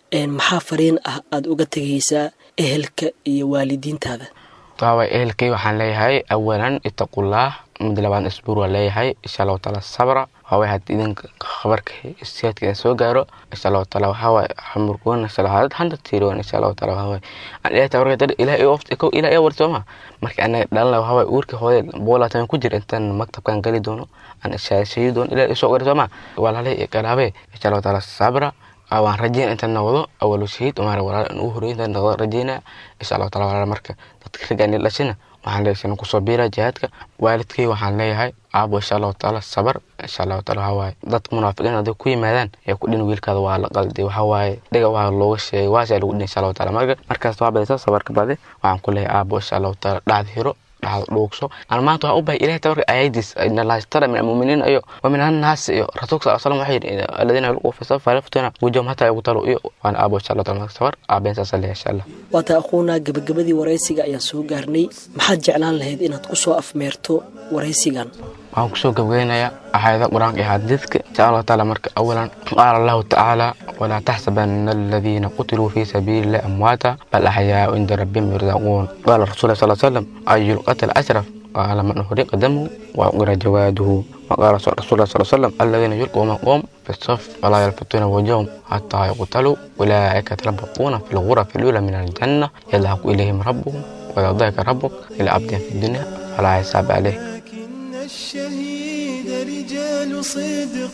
maxaa fariin ah aada uga tegaysaa ehelka iyo waalidiintaada waaway ehelkay waxaan leeyahay awalan ittaqullaah mid labaad isbuur waa leeyahay insha allahu taala sabra waaway haddii idinka khabarka siyaadka idin soo gaaro insha allahu taala waxaawaay xamurkuwan insha allah hadad handa tiirowan insha allahu taala waxaawaay aan ilahay tabarka dad ilahay ofta ko ilahay war sooma marka anaga dhalana waxaawaay uurka hooyad boolaatan ku jira intaan maktabkan geli doono aan ishaashayi doono ilahay isoo gari sooma walaalay iyo qaraabe insha allahu taala sabra waan rajeyna intaan noqdo awalu shahiid umaara walaal in ugu horreyn intaan noqdo rajeyna insha allahu taala walaal marka dadka ragga ani dhashina waxaan leeyahay kusoo biira jihaadka waalidkay waxaan leeyahay aabo insha allahu taala sabar insha allahu taala waxaa waaye dadka munaafiqiin hadday ku yimaadaan ee ku dhin wiilkaada waa la qalday waxaa waaye dhiga waa looga sheegay waasa lagu dhin insha allahu taala marka markaas waa badaysa sabarka bade waxaan ku leeyahay aabo insha allahu taala dhacda hiro dhacdo dhuugso aan maanta waxaa u bahay ilahay tabarka ayadiis nalaastara min almuuminiin iyo wa min annaas iyo rasuulka sal slam waxay yidhi aladiina yulquu fi safa laftuna wujahum hataa yaqtalu iyo waan aabo insha allahu taala sabar aabeen saasa leeyahay insha allah waata aquunaa gabagabadii waraysiga ayaan soo gaarnay maxaad jeclaan lahayd inaad ku soo afmeerto waraysigan waxaan kusoo gabageynayaa aayada qur-aanka iyo xadiidka insha allahu taala marka awalan qaala allahu tacaala walaa taxsabana aladiina qutiluu fi sabiili illahi amwaata bal axyaau cinda rabbihim yurzaquun qaala rasuul sal slam ayu lqatl ashraf qaala man uhriqa damuhu waqira jawaaduhu وقال رسول الله صلى الله عليه وسلم الذين يلقون قوم في الصف ولا يلفتون وجوههم حتى يقتلوا أولئك يتربصون في الغرف الأولى من الجنة يذهب إليهم ربهم وإذا ضايق ربك إلى عبد في الدنيا فلا حساب عليه لكن الشهيد رجال صدق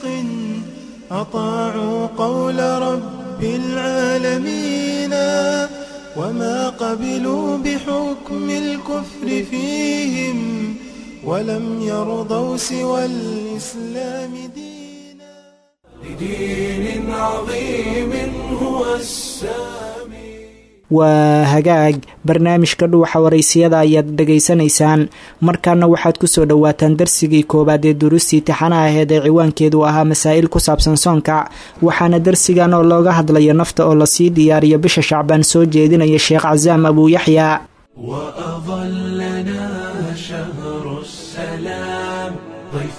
أطاعوا قول رب العالمين وما قبلوا بحكم الكفر فيهم ولم يرضوا سوى الإسلام دينا لدين عظيم هو السامي waa hagaag barnaamijka dhuuxa waraysiyada ayaad dhegaysanaysaan markaana waxaad kusoo dhowaataan darsigii koowaad ee duruustii tixana aheed ee ciwaankeedu ahaa masaa'il ku saabsan soonka waxaana darsigan oo looga hadlaya nafta oo lasii diyaariyo bisha shacbaan soo jeedinaya sheekh casaam abuu yaxya وأظلنا شهر السلام ضيف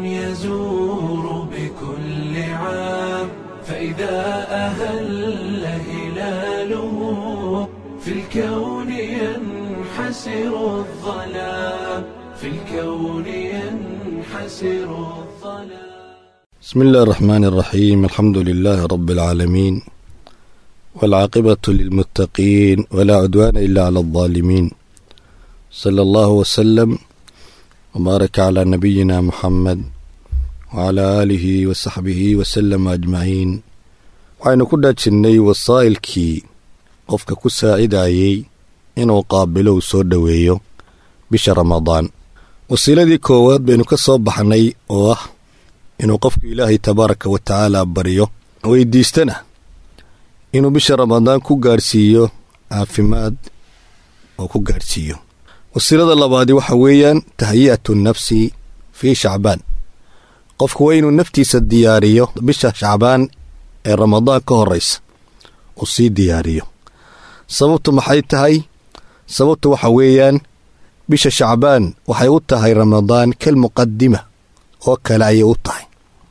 يزور بكل عام فإذا أهل هلاله في الكون ينحسر الظلام في الكون ينحسر الظلام بسم الله الرحمن الرحيم الحمد لله رب العالمين والعاقبة للمتقين ولا عدوان إلا على الظالمين صلى الله وسلم وبارك على نبينا محمد وعلى آله وصحبه وسلم أجمعين waxaynu ku dhaajinnay wasaa'ilkii qofka ku saacidayey inuu qaabilo uu soo dhoweeyo bisha ramadaan wasiiladii koowaad baynu ka soo baxnay oo ah inuu qofku ilaahay tabaaraka wa tacaala baryo weydiistana inuu bisha ramadaan ku gaadhsiiyo caafimaad oo ku gaadhsiiyo wasiilada labaadi waxa weeyaan tahyi'atu nafsi fii shacbaan qofku waa inuu naftiisa diyaariyo bisha shacbaan ee ramadaan ka horraysa uu sii diyaariyo sababtu maxay tahay sababtu waxa weeyaan bisha shacbaan waxay u tahay ramadaan kal muqadima oo kale ayay u tahay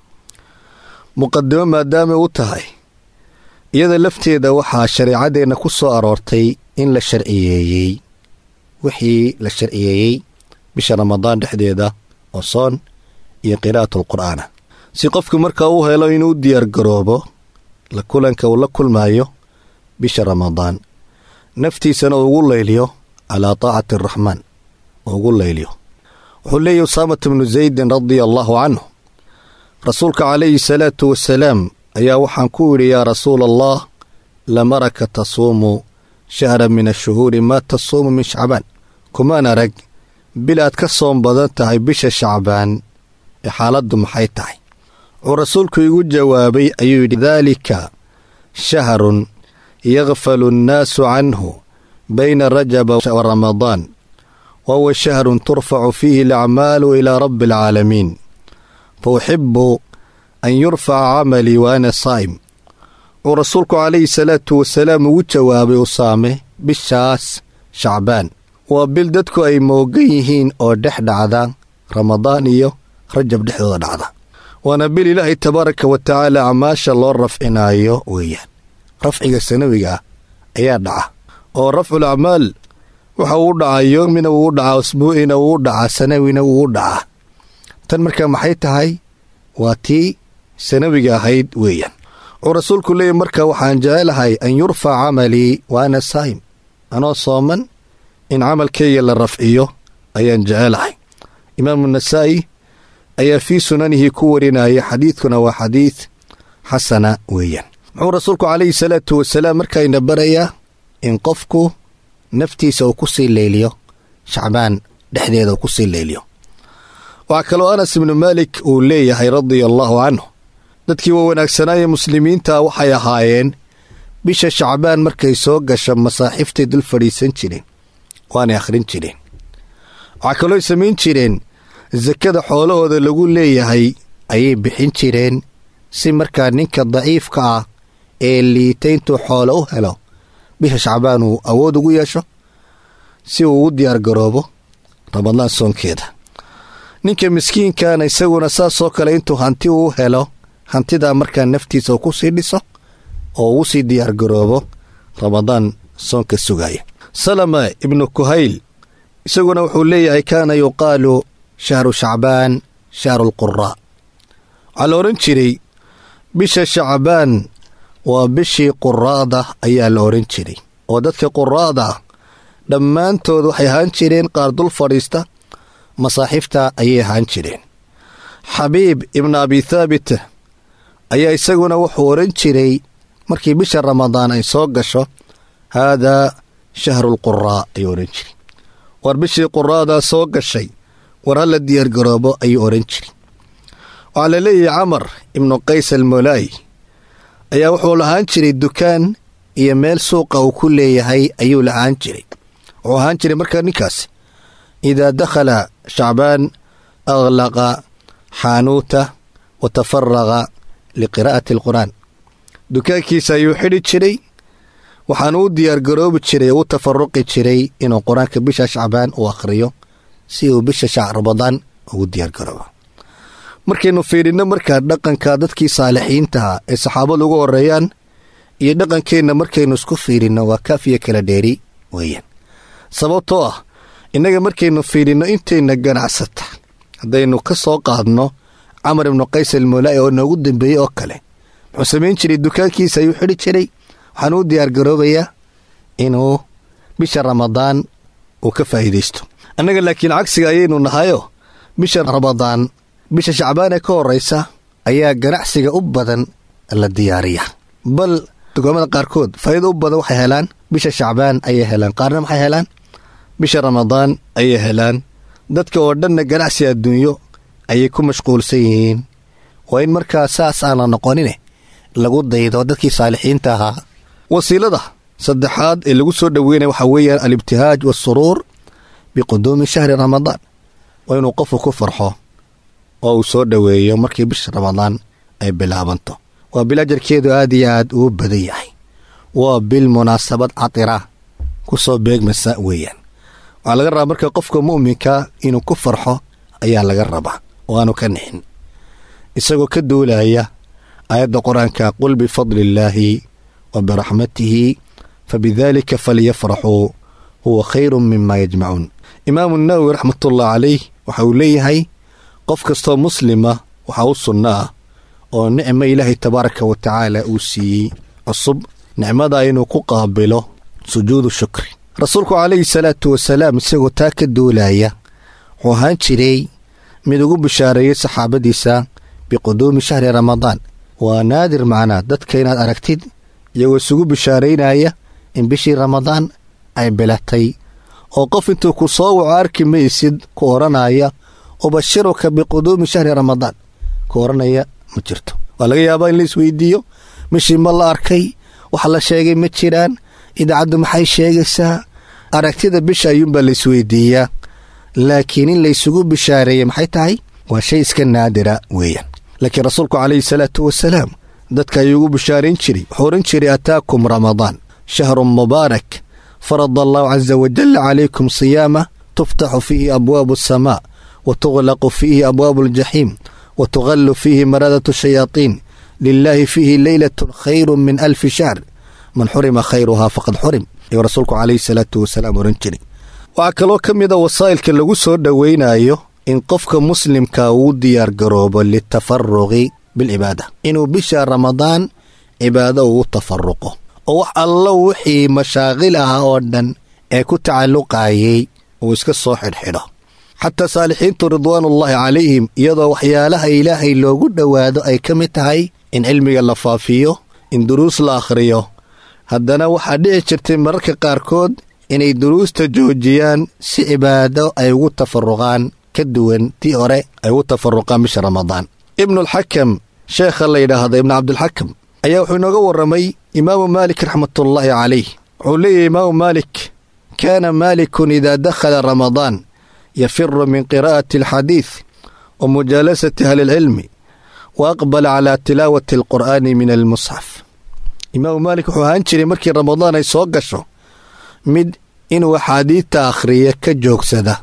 muqadimo maadaamay u tahay iyada lafteeda waxaa shareecadeenna ku soo aroortay in la sharciyeeyey wixii la sharciyeeyey bisha ramadaan dhexdeeda oo soon iyo qiraa'atul qur'aana si qofku markaa u helo inuu diyaar garoobo la kulanka uu la kulmaayo bisha ramadaan naftiisana uu ugu layliyo calaa taacati araxmaan uu ugu layliyo wuxuu leeyahy usaamata bnu zaydin radia allaahu canhu rasuulka calayhi salaatu wasalaam ayaa waxaan ku idhi yaa rasuula allah lamaraka tasuumu shahran min ashuhuuri maa tasuumu min shacbaan kumaan arag bil aad ka soom badan tahay bisha shacbaan ee xaaladdu maxay tahay wuxuu rasuulku igu jawaabay ayuu yidhi daalika shahrun yakfalu annaasu canhu bayna rajaba wa ramadaan wa huwa shahrun turfacu fiihi alacmaalu ilaa rabbi alcaalamiin fa uxibu an yurfaca camalii wa ana saa'im wuxuu rasuulku calayhi salaatu wasalaam ugu jawaabay usaame bishaas shacbaan waa bil dadku ay moogan yihiin oo dhex dhacda ramadaan iyo rajab dhexdooda dhacda waana bil ilaahay tabaaraka wa tacaala acmaasha loo rafcinaayo weeyaan rafciga sanawiga ah ayaa dhaca oo rafcul acmaal waxa uu dhacaa yoomina wuu dhacaa usbuucina wuu dhacaa sanawina wuu dhacaa tan marka maxay tahay waa tii sanawiga ahayd weeyaan wuxuu rasuulku leeyay marka waxaan jecelahay an yurfac camalii wa ana saa'im anoo sooman in camalkayga la rafciyo ayaan jecelahay imaamu nasaa'i ayaa fii sunanihi ku warinaya xadiidkuna waa xadiid xasana weeyaan muxuu rasuulku calayhi salaatu wasalaam markayna barayaa in qofku naftiisa uu ku sii leyliyo shacbaan dhexdeeda uu ku sii leyliyo waxaa kaloo anas ibnu maalik uu leeyahay radia allaahu canhu dadkii waa wanaagsanaaye muslimiinta waxay ahaayeen bisha shacbaan markay soo gasho masaaxiftay dul fadhiisan jireen waanay akhrin jireen waxaa kalooy samayn jireen sakada xoolahooda lagu leeyahay ayay bixin jireen si markaa ninka daciifka ah ee liita intuu xoolo u helo bisha shacbaan uu awood ugu yeesho si uu ugu diyaargaroobo ramadaan soonkeeda ninka miskiinkana isaguna saasoo kale intuu hanti uu helo hantidaa markaa naftiisa uu ku sii dhiso oo ugu sii diyaargaroobo ramadaan soonka sugaya salama ibnu kuhayl isaguna wuxuu leeyahay kaana yuqaalu shahru shacbaan shahru lquraa waxaa la odhan jiray bisha shacbaan waa bishii quraa'da ayaa la odhan jiray oo dadka quraa'da ah dhammaantood waxay ahaan jireen qaar dul fadhiista masaaxiifta ayay ahaan jireen xabiib ibnu abi thaabit ayaa isaguna wuxuu odhan jiray markii bisha ramadaan ay soo gasho haadaa shahru lquraa ayuu odhan jiray war bishii quraa'daa soo gashay war hala diyaargaroobo ayuu odhan jiray waxaa la leeyahay camar ibnu qays almolaayi ayaa wuxuu lahaan jiray dukaan iyo meel suuqa uu ku leeyahay ayuu lahaan jiray wuxuu ahaan jiray markaa ninkaasi idaa dakhala shacbaan aglaqa xaanuuta wa tafaraqa liqiraa'ati alqur'aan dukaankiisa ayuu xidhi jiray waxaanu u diyaargaroobi jiray oo u tafaruqi jiray inuu qur-aanka bisha shacbaan uu akhriyo si uu bisha ramadaan ugu diyaargaroobo markaynu fiidhinno markaa dhaqanka dadkii saalixiintaha ee saxaabadu ugu horeeyaan iyo dhaqankeenna markaynu isku fiidhinno waa kaafiya kala dheeri weeyaan sababtoo ah innaga markaynu fiidhinno intayna ganacsata haddaynu ka soo qaadno camar ibnu qays almolaa'i oo noogu dambeeyey oo kale muxuu samayn jiray dukaankiisa ayuu xidhi jiray waxaanu u diyaargaroobayaa inuu bisha ramadaan uu ka faa'iidaysto annaga laakiin cagsiga ayaynu nahayo bisha ramadaan bisha shacbaan ee ka horraysa ayaa ganacsiga u badan la diyaariya bal dukaamada qaarkood faa'iido u badan waxay helaan bisha shacbaan ayay helaan qaarna maxay helaan bisha ramadaan ayay helaan dadka oo dhanna ganacsi adduunyo ayay ku mashquulsan yihiin waa in markaa saas aan la noqonine lagu daydo dadkii saalixiinta ahaa wasiilada saddexaad ee lagu soo dhoweynaya waxaa weeyaan alibtihaaj waasuruur biquduumi shahri ramadaan waa inuu qofku ku farxo oo uu soo dhoweeyo markii bisha ramadaan ay bilaabanto waa bil ajarkeedu aad iyo aad uu badan yahay waa bil munaasabad catira ku soo beegmasa weeyaan waxaa laga rabaa marka qofka mu'minka inuu ku farxo ayaa laga rabaa oo aanu ka nixin isagoo ka duulaya aayadda qur-aanka qul bifadli illaahi wa biraxmatihi fabidaalika falyafraxuu huwa khayru mima yajmacuun imaamu nawowi raxmatullah calayh waxa uu leeyahay qof kastoo muslima waxaa u sunno ah oo nicmo ilaahay tabaaraka wa tacaala uu siiyey cusub nicmadaa inuu ku qaabilo sujuudu shukri rasuulku calayhi salaatu wasalaam isagoo taa ka duulaya wuxuu ahaan jiray mid ugu bishaareeyey saxaabadiisa biquduumi shahri ramadaan waa naadir macnaa dadka inaad aragtid iyagoo isugu bishaaraynaya in bishii ramadaan ay bilatay oo qof intuu ku soo waco arki maysid ku odhanaya ubashiruka biquduumi shahri ramadaan ku odhanaya ma jirto waa laga yaabaa in la isweydiiyo mishii ma la arkay wax la sheegay ma jiraan idaacaddu maxay sheegaysaa aragtida bisha ayuunbaa la isweydiiyaa laakiin in laysugu bishaareeyey maxay tahay waa shay iska naadira weeyaan laakiin rasuulku calayhi salaatu wasalaam dadka ayuu ugu bishaarayn jiray wuxuu odhan jiray ataakum ramadaan shahrun mubaarak farada allahu casa wajalla calaykum siyaama tuftaxu fiihi abwaabu asamaa wa tuglaqu fiihi abwaabu aljaxiim wa tugallu fiihi maradatu shayaatiin lilaahi fiihi leylatun khayru min alfi shahr man xurima khayruhaa faqad xurim ayuu rasuulku calayhi salaatu wasalaam ohan jiray waxaa kaloo ka mid a wasaa'ilka lagu soo dhowaynayo in qofka muslimka uu diyaar garoobo litafaruqi bilcibaada inuu bisha ramadaan cibaado ugu tafaruqo oo wax allo wixii mashaaqil ah oo dhan ee ku tacalluqayay uu iska soo xidhxidho xataa saalixiintu ridwaanullaahi calayhim iyadoo waxyaalaha ilaahay loogu dhowaado ay ka mid tahay in cilmiga la faafiyo in duruus la akhriyo haddana waxaa dhici jirtay mararka qaarkood inay duruusta joojiyaan si cibaado ay ugu tafaruqaan ka duwan tii hore ay ugu tafaruqaan bisha ramadaan ibnualxakam sheekha la yidhaahda ibnu cabdilxakam ayaa wuxuu inooga warramay imaamu maalik raxmatullaahi calayh wuxuu leeyahy imaamu maalik kaana maalikun idaa dakhala ramadaan yafiru min qiraa'ati alxadiid wa mujaalasati ahli ilcilmi wa aqbala calaa tilaawati alqur'aani min almusxaf imaamu maalik wuxuu ahaan jiray markii ramadaan ay soo gasho mid inuu axaadiidta akhriya ka joogsada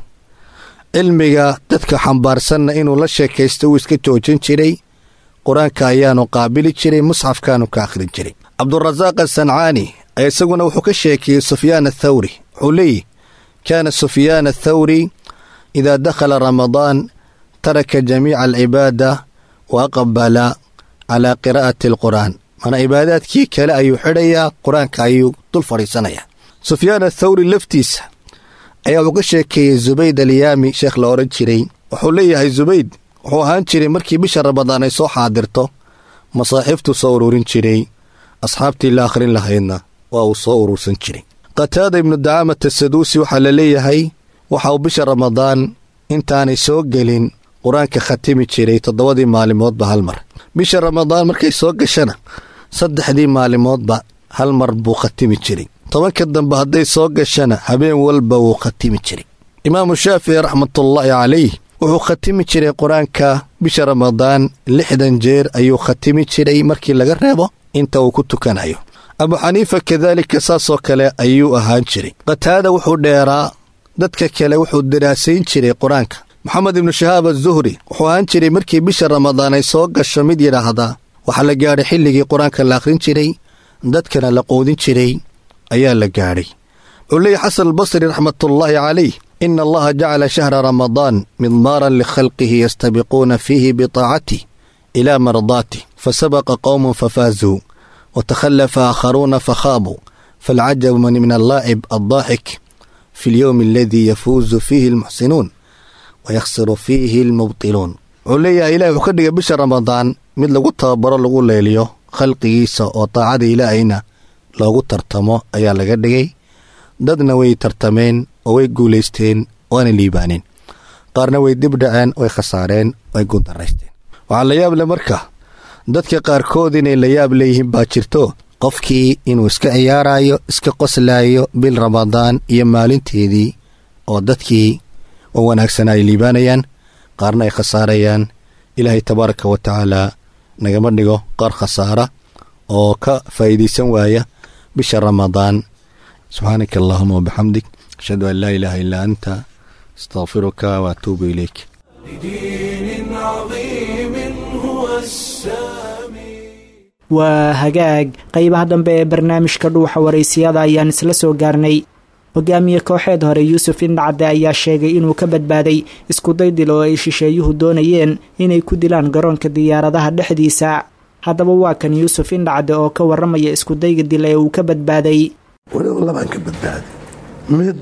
cilmiga dadka xambaarsanna inuu la sheekaysto uu iska joojin jiray qur-aanka ayaanu qaabili jiray musxafkaanu ka akhrin jiray cabdurasaaq asancaani ayaa isaguna wuxuu ka sheekeeyey sufyaan athawri wuxuu leeyihi kaana sufyaan athawri idaa dakhala ramadaan taraka jamiica alcibaada wa aqbala calaa qiraa'ati alqur'aan mana cibaadaadkii kale ayuu xidhayaa qur-aanka ayuu dul fadhiisanayaa sufyaan athawri laftiisa ayaa wuxuu ka sheekeeyey zubayd alyaami sheekh la odhan jiray wuxuu leeyahay zubayd wuxuu ahaan jiray markii bisha ramadaan ay soo xaadirto masaaxiiftuu soo ururin jiray asxaabtii la akhrin lahaydna waa uu soo urursan jiray qataada ibnu dacaamata saduusi waxaa la leeyahay waxa uu bisha ramadaan intaanay soo gelin qur-aanka khatimi jiray toddobadii maalimoodba hal mar bisha ramadaan markay soo gashana saddexdii maalimoodba hal mar buu khatimi jiray tobanka dambe hadday soo gashana habeen walba wuu khatimi jiray imaamu shaafici raxmatullaahi calayh wuxuu khatimi jiray qur-aanka bisha ramadaan lixdan jeer ayuu khatimi jiray markii laga reebo inta uu ku tukanayo abu xaniifa kadaalika saasoo kale ayuu ahaan jiray qataada wuxuu dheeraa dadka kale wuxuu daraasayn jiray qur-aanka moxamed ibnu shahaab azuhri wuxuu ahaan jiray markii bisha ramadaan ay soo gasho mid yidhaahdaa waxaa la gaadhay xilligii qur-aanka la akhrin jiray dadkana la qoodin jiray ayaa la gaadhay wuxuu leeyahy xasan albasri raxmatullaahi calayh ina allaha jacala shahra ramadaan midmaaran likhalqihi yastabiquuna fiihi bitaacatih ilaa mardaatih fasabaqa qowmun fafaazuu watakhallafa aakharuuna fakhaabuu faalcajabu man min allaacib addaaxik fi lyowmi aladii yafuuzu fiihi almuxsinuun wayakhsiru fiihi almubtiluun wuxuu leeyahay ilahi wuxuu ka dhigay bisha ramadaan mid lagu tababaro lagu leeliyo khalqigiisa oo taacada ilaahayna loogu tartamo ayaa laga dhigay dadna way tartameen oo way guulaysteen waana liibaaneen qaarna way dib dhaceen way khasaareen way guuldaraysteen waxaa la yaab le marka dadka qaarkood inay la yaab leeyihiin baa jirto qofkii inuu iska ciyaarayo iska qoslaayo bil ramadaan iyo maalinteedii oo dadkii oo wanaagsanaa ay liibaanayaan qaarna ay khasaarayaan ilaahay tabaaraka wa tacaala nagama dhigo qaar khasaara oo ka faa'iidaysan waaya bisha ramadaan subxaanaka allahuma wabixamdik ashhadu an laa ilaaha illaa anta astaqfiruka waatuubu ilayk لدين عظيم هو السامي waa hagaag qeybaha dambe ee barnaamijka dhuuxa waraysiyada ayaan isla soo gaarnay hogaamiye kooxeed hore yuusuf indhacde ayaa sheegay inuu ka badbaaday iskuday dil oo ay shisheeyuhu doonayeen inay ku dilaan garoonka diyaaradaha dhexdiisa haddaba waa kan yuusuf indhacde oo ka warramaya iskudayga dil ee uu ka badbaaday weliba labaan ka badbaaday mid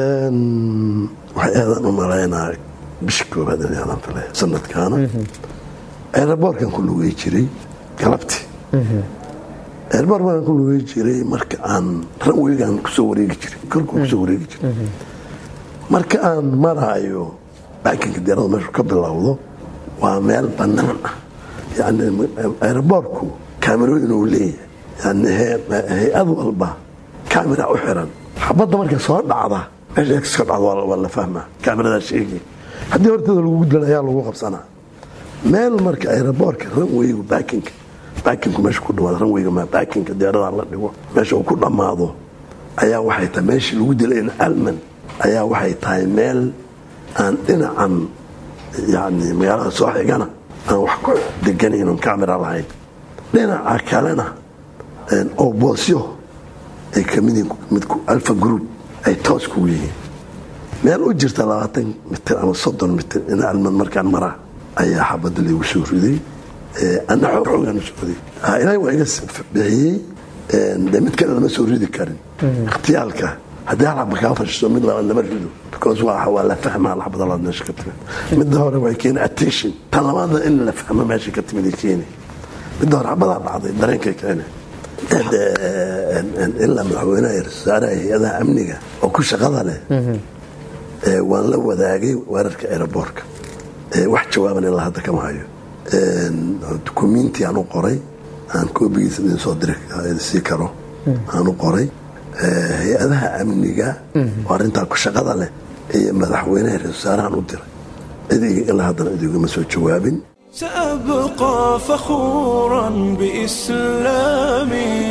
waxay aadan u malaynaa bisha koobaad in aadan filay sanadkaana eeraboorkan ku lugay jiray galabtii eerboor baan ku lugay jiray marka aan ranweygaan kusoo wareegi jiray korku kusoo wareegi jiray marka aan maraayo baakinka diyaarada meeshu ka bilowdo waa meel bannaan ah yani eeraboorku kaamerooyin uu leeyahay yani hay-ad walba kamera u xiran xabadda marka soo dhacda meesha ex ka dhacdo waa la fahmaa kaameradaa sheegay haddii horteeda lagu gudlan ayaa lagu qabsanaa meel marka aeroboortka ranweygu baakinka baakinku meesha ku dhawaado ranweyga ma baakinka diyaarada la dhigo meesha uu ku dhammaado ayaa waxay tahay meeshii lagu dilayna alman ayaa waxay tahay meel aan dhinacan yani magaalada soo xigana aan wax ku deganayn oon kamera lahayn dhinaca kalena oo boosyo ay kamid yihiin midku alfa group ay toos kugu yihiin meel u jirta labaatan mitir ama soddon mitir in alman markaan maraa ayaa xabadda laygu soo riday ana xoogaan u socday ilaahay waa iga bixiyey de mid kale lama soo ridi karin ikhtiyaalka haddii hal xaba kaa fashiso mid labaad lama rido because waa waa la fahmaa xabada labaad meesha ka timid midda hore way keeni attention tan labaadna in la fahmo meesha ka timid ay keeni midda hore xabadaa dhacday dareenkay keene ilaa madaxweynaha iyo wasaaraha hay-adaha amniga oo ku shaqada leh waan la wadaagay weerarka aeroboortka wax jawaaban ilaa hadda kama hayo dukumiinti aan u qoray aan koobigiisa idin soo diri sii karo aan u qoray hay-adaha amniga oo arrintaa ku shaqada leh iyo madaxweynaha ra wasaarahaan u diray cidiga ilaa haddana idigama soo jawaabin سأبقى فخورا بإسلامي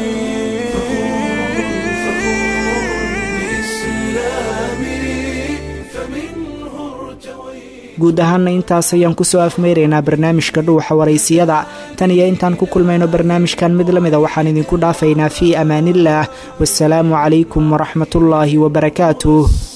guud ahaanna intaas ayaan kusoo afmeyraynaa barnaamijka dhuuxa waraysiyada tan iyo intaan ku kulmayno barnaamijkan mid la mida waxaan idinku dhaafaynaa fii amaaniillaah wasalaamu calaykum waraxmatullaahi wabarakaatuh